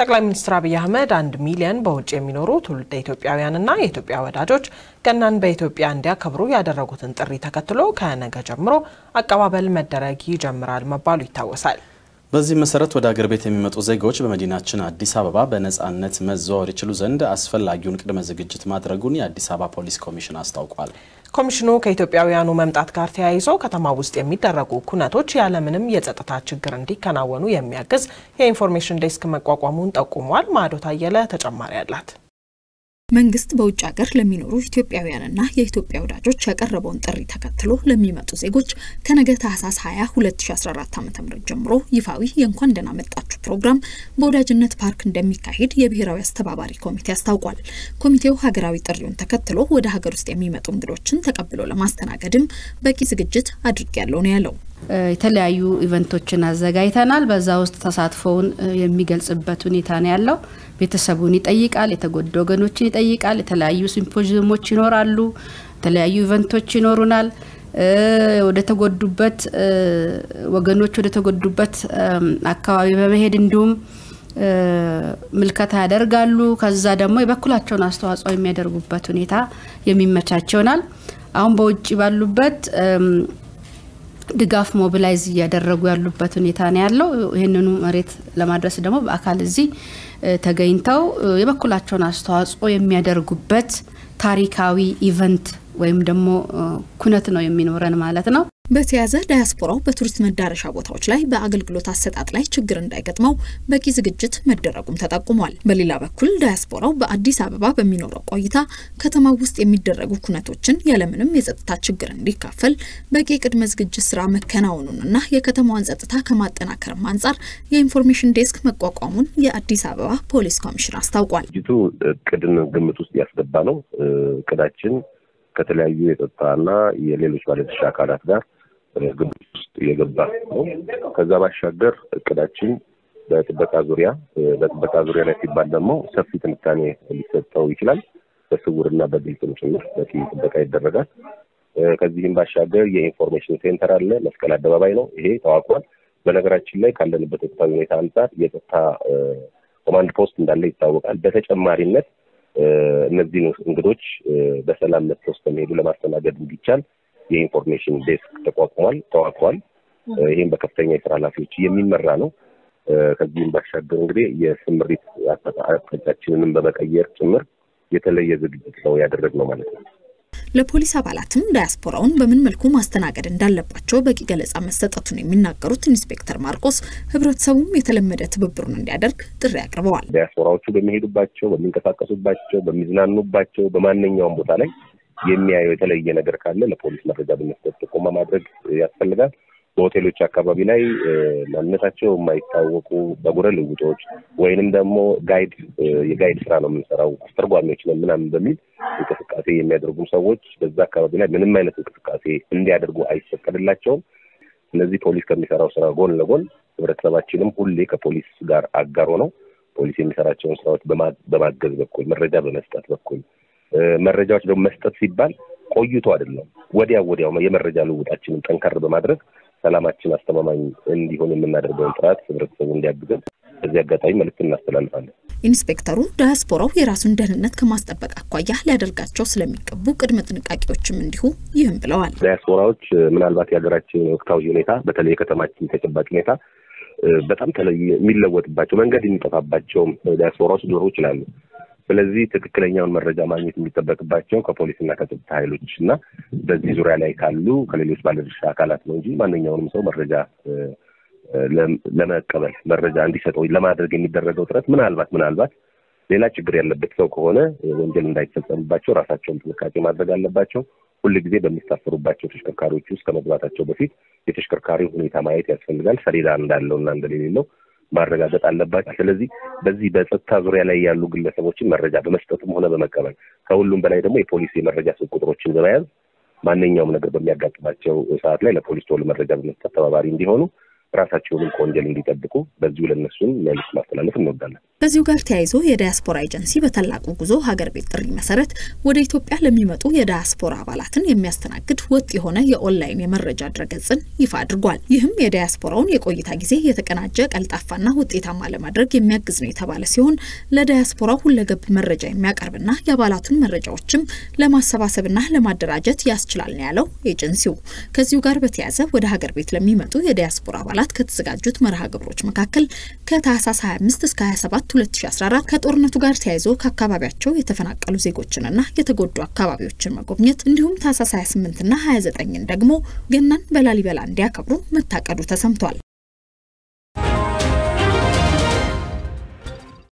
ጠቅላይ ሚኒስትር አብይ አህመድ አንድ ሚሊዮን በውጭ የሚኖሩ ትውልደ ኢትዮጵያውያንና የኢትዮጵያ ወዳጆች ገናን በኢትዮጵያ እንዲያከብሩ ያደረጉትን ጥሪ ተከትሎ ከነገ ጀምሮ አቀባበል መደረግ ይጀምራል መባሉ ይታወሳል። በዚህ መሰረት ወደ አገር ቤት የሚመጡ ዜጋዎች በመዲናችን አዲስ አበባ በነፃነት መዘዋወር ይችሉ ዘንድ አስፈላጊውን ቅድመ ዝግጅት ማድረጉን የአዲስ አበባ ፖሊስ ኮሚሽን አስታውቋል። ኮሚሽኑ ከኢትዮጵያውያኑ መምጣት ጋር ተያይዞ ከተማ ውስጥ የሚደረጉ ኩነቶች ያለምንም የጸጥታ ችግር እንዲከናወኑ የሚያግዝ የኢንፎርሜሽን ዴስክ መቋቋሙን ጠቁሟል። ማዕዶት አየለ ተጨማሪ አላት። መንግስት በውጭ ሀገር ለሚኖሩ ኢትዮጵያውያንና የኢትዮጵያ ወዳጆች ያቀረበውን ጥሪ ተከትሎ ለሚመጡ ዜጎች ከነገ ታህሳስ 20 2014 ዓ ም ጀምሮ ይፋዊ የእንኳን ደህና መጣችሁ ፕሮግራም በወዳጅነት ፓርክ እንደሚካሄድ የብሔራዊ አስተባባሪ ኮሚቴ አስታውቋል። ኮሚቴው ሀገራዊ ጥሪውን ተከትሎ ወደ ሀገር ውስጥ የሚመጡ እንግዶችን ተቀብሎ ለማስተናገድም በቂ ዝግጅት አድርጌያለሁ ነው ያለው። የተለያዩ ኢቨንቶችን አዘጋጅተናል። በዛ ውስጥ ተሳትፎውን የሚገልጽበት ሁኔታ ነው ያለው። ቤተሰቡን ይጠይቃል፣ የተጎዱ ወገኖችን ይጠይቃል። የተለያዩ ሲምፖዚየሞች ይኖራሉ፣ የተለያዩ ኢቨንቶች ይኖሩናል። ወደ ተጎዱበት ወገኖች ወደ ተጎዱበት አካባቢ በመሄድ እንዲሁም ምልከታ ያደርጋሉ። ከዛ ደግሞ የበኩላቸውን አስተዋጽኦ የሚያደርጉበት ሁኔታ የሚመቻች ይሆናል። አሁን በውጭ ባሉበት ድጋፍ ሞቢላይዝ እያደረጉ ያሉበት ሁኔታ ነው ያለው። ይህንኑ መሬት ለማድረስ ደግሞ በአካል እዚህ ተገኝተው የበኩላቸውን አስተዋጽኦ የሚያደርጉበት ታሪካዊ ኢቨንት ወይም ደግሞ ኩነት ነው የሚኖረን ማለት ነው። በተያዘ ዳያስፖራው በቱሪስት መዳረሻ ቦታዎች ላይ በአገልግሎት አሰጣጥ ላይ ችግር እንዳይገጥመው በቂ ዝግጅት መደረጉም ተጠቁሟል። በሌላ በኩል ዳያስፖራው በአዲስ አበባ በሚኖረው ቆይታ ከተማው ውስጥ የሚደረጉ ኩነቶችን ያለምንም የጸጥታ ችግር እንዲካፈል በቂ ቅድመ ዝግጅት ስራ መከናወኑንና የከተማዋን ጸጥታ ከማጠናከርም አንጻር የኢንፎርሜሽን ዴስክ መቋቋሙን የአዲስ አበባ ፖሊስ ኮሚሽን አስታውቋል። ዝግጅቱ እቅድን ግምት ውስጥ ያስገባ ነው። እቅዳችን ከተለያዩ የጸጥታና የሌሎች ባለድርሻ አካላት ጋር ግምት ውስጥ የገባ ነው። ከዛ ባሻገር እቅዳችን በጥበቃ ዙሪያ በጥበቃ ዙሪያ ላይ ሲባል ደግሞ ሰፊ ትንታኔ ሊሰጠው ይችላል። በስውርና በግልጽም ጭምር በቂ ጥበቃ ይደረጋል። ከዚህም ባሻገር የኢንፎርሜሽን ሴንተር አለ። መስቀል አደባባይ ነው። ይሄ ተዋቅሯል። በነገራችን ላይ ካለንበት ወቅታዊ ሁኔታ አንጻር የጸጥታ ኮማንድ ፖስት እንዳለ ይታወቃል። በተጨማሪነት እነዚህን እንግዶች በሰላም መጥተው እስከሚሄዱ ለማስተናገድ እንዲቻል የኢንፎርሜሽን ዴስክ ተቋቁሟል ተዋቅሯል። ይህም በከፍተኛ የስራ ኃላፊዎች የሚመራ ነው። ከዚህም ባሻገር እንግዲህ የስምሪት አቅጣጫችንንም በመቀየር ጭምር የተለየ ዝግጅት ነው ያደረግነው ማለት ነው። ለፖሊስ አባላትም ዳያስፖራውን በምን መልኩ ማስተናገድ እንዳለባቸው በቂ ገለጻ መሰጠቱን የሚናገሩት ኢንስፔክተር ማርቆስ ህብረተሰቡም የተለመደ ትብብሩን እንዲያደርግ ጥሪ አቅርበዋል። ዳያስፖራዎቹ በሚሄዱባቸው፣ በሚንቀሳቀሱባቸው፣ በሚዝናኑባቸው በማንኛውም ቦታ ላይ የሚያየው የተለየ ነገር ካለ ለፖሊስ መረጃ በመስጠት ጥቆማ ማድረግ ያስፈልጋል። በሆቴሎች አካባቢ ላይ ማንነታቸው የማይታወቁ በጉረ ልውጦች ወይንም ደግሞ ጋይድ የጋይድ ስራ ነው የምንሰራው አስተርጓሚዎች ነን ምናምን በሚል እንቅስቃሴ የሚያደርጉም ሰዎች በዛ አካባቢ ላይ ምንም አይነት እንቅስቃሴ እንዲያደርጉ አይፈቀድላቸውም። ስለዚህ ፖሊስ ከሚሰራው ስራ ጎን ለጎን ህብረተሰባችንም ሁሌ ከፖሊስ ጋር አጋር ሆነው ፖሊስ የሚሰራቸውን ስራዎች በማገዝ በኩል መረጃ በመስጠት በኩል መረጃዎች ደግሞ መስጠት ሲባል ቆይቶ አይደለም፣ ወዲያው ወዲያው የመረጃ ልውጣችንን ጠንከር በማድረግ ሰላማችን አስተማማኝ እንዲሆን የምናደርገውን ጥረት ህብረተሰቡ እንዲያግዘን በዚህ አጋጣሚ መልዕክት እናስተላልፋለን። ኢንስፔክተሩ ዳያስፖራው የራሱን ደህንነት ከማስጠበቅ አኳያ ሊያደርጋቸው ስለሚገቡ ቅድመ ጥንቃቄዎችም እንዲሁ ይህም ብለዋል። ዳያስፖራዎች ምናልባት የሀገራችን ወቅታዊ ሁኔታ በተለይ የከተማችን ተጨባጭ ሁኔታ በጣም ተለይ የሚለወጥባቸው መንገድ የሚጠፋባቸውም ዳያስፖራዎች ሊኖሩ ይችላሉ። ስለዚህ ትክክለኛውን መረጃ ማግኘት የሚጠበቅባቸው ከፖሊስና ከጸጥታ ኃይሎች እና በዚህ ዙሪያ ላይ ካሉ ከሌሎች ባለድርሻ አካላት ነው እንጂ ማንኛውንም ሰው መረጃ ለመቀበል መረጃ እንዲሰጠው ለማድረግ የሚደረገው ጥረት ምናልባት ምናልባት ሌላ ችግር ያለበት ሰው ከሆነ ወንጀል እንዳይፈጸምባቸው ራሳቸውን ጥንቃቄ ማድረግ አለባቸው። ሁል ጊዜ በሚሳፈሩባቸው ተሽከርካሪዎች ውስጥ ከመግባታቸው በፊት የተሽከርካሪው ሁኔታ ማየት ያስፈልጋል። ሰሌዳ እንዳለው እና እንደሌለው ማረጋገጥ አለባቸው። ስለዚህ በዚህ በጸጥታ ዙሪያ ላይ ያሉ ግለሰቦችን መረጃ በመስጠትም ሆነ በመቀበል ከሁሉም በላይ ደግሞ የፖሊስ የመረጃ ስልክ ቁጥሮችን በመያዝ ማንኛውም ነገር በሚያጋጥማቸው ሰዓት ላይ ለፖሊስ ቶሎ መረጃ በመስጠት ተባባሪ እንዲሆኑ ራሳቸውንም ከወንጀል እንዲጠብቁ በዚሁ ለነሱም መልዕክት ማስተላለፍ እንወዳለን። ከዚሁ ጋር ተያይዞ የዳያስፖራ ኤጀንሲ በታላቁ ጉዞ ሀገር ቤት ጥሪ መሰረት ወደ ኢትዮጵያ ለሚመጡ የዳያስፖራ አባላትን የሚያስተናግድ ወጥ የሆነ የኦንላይን የመረጃ ድረገጽን ይፋ አድርጓል። ይህም የዳያስፖራውን የቆይታ ጊዜ የተቀናጀ ቀልጣፋና ውጤታማ ለማድረግ የሚያግዝ ነው የተባለ ሲሆን ለዳያስፖራው ሁለገብ መረጃ የሚያቀርብና የአባላቱን መረጃዎችም ለማሰባሰብና ለማደራጀት ያስችላል ነው ያለው ኤጀንሲው። ከዚሁ ጋር በተያያዘ ወደ ሀገር ቤት ለሚመጡ የዲያስፖራ አባላት ከተዘጋጁት መርሃ ግብሮች መካከል ከታህሳስ 25 እስከ 27 2014 ከጦርነቱ ጋር ተያይዞ ከአካባቢያቸው የተፈናቀሉ ዜጎችንና የተጎዱ አካባቢዎችን መጎብኘት እንዲሁም ታህሳስ 28ና 29ን ደግሞ ገናን በላሊበላ እንዲያከብሩ መታቀዱ ተሰምቷል።